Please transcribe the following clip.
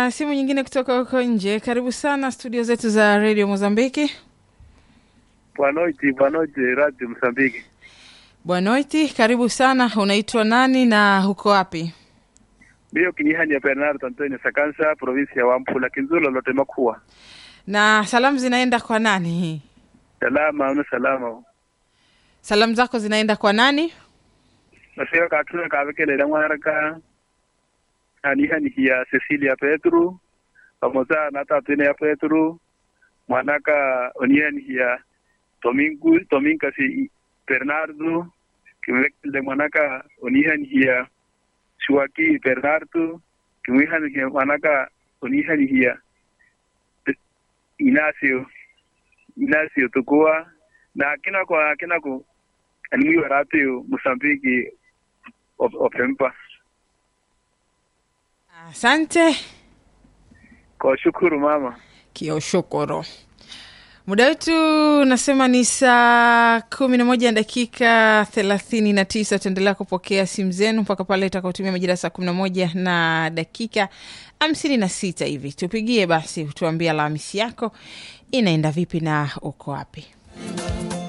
na simu nyingine kutoka huko nje. Karibu sana studio zetu za Radio Mozambiki. Boa noite, boa noite, Radio Msambiki. Bwanoiti, karibu sana. Unaitwa nani na huko wapi? Mio kinihani ya Bernardo Antonio Sakansa, provinsi ya Wampula, Kinzulo lote makuwa. Na salamu zinaenda kwa nani? Salama, una salama. Salamu zako zinaenda kwa nani? Nasio katuna kavekelela mwaraka. Anihani ya Cecilia Petru. Pamoja na tatune ya Petru. Mwanaka onihani ya Domingo, Domingo si Bernardo. Kimvekele mwanaka onihani ya Shuaki Bernardo. Kimwihani ya mwanaka onihani ya Inacio Inacio tukua na kina kwa kina ku animui waratu Mosambiki opempa Asante kwa shukuru mama. Kioshokoro. Muda wetu nasema ni saa kumi na moja na dakika thelathini na tisa. Tutaendelea kupokea simu zenu mpaka pale itakaotumia majira ya saa kumi na moja na dakika hamsini na sita hivi. Tupigie basi, tuambie Alhamisi yako inaenda vipi na uko wapi.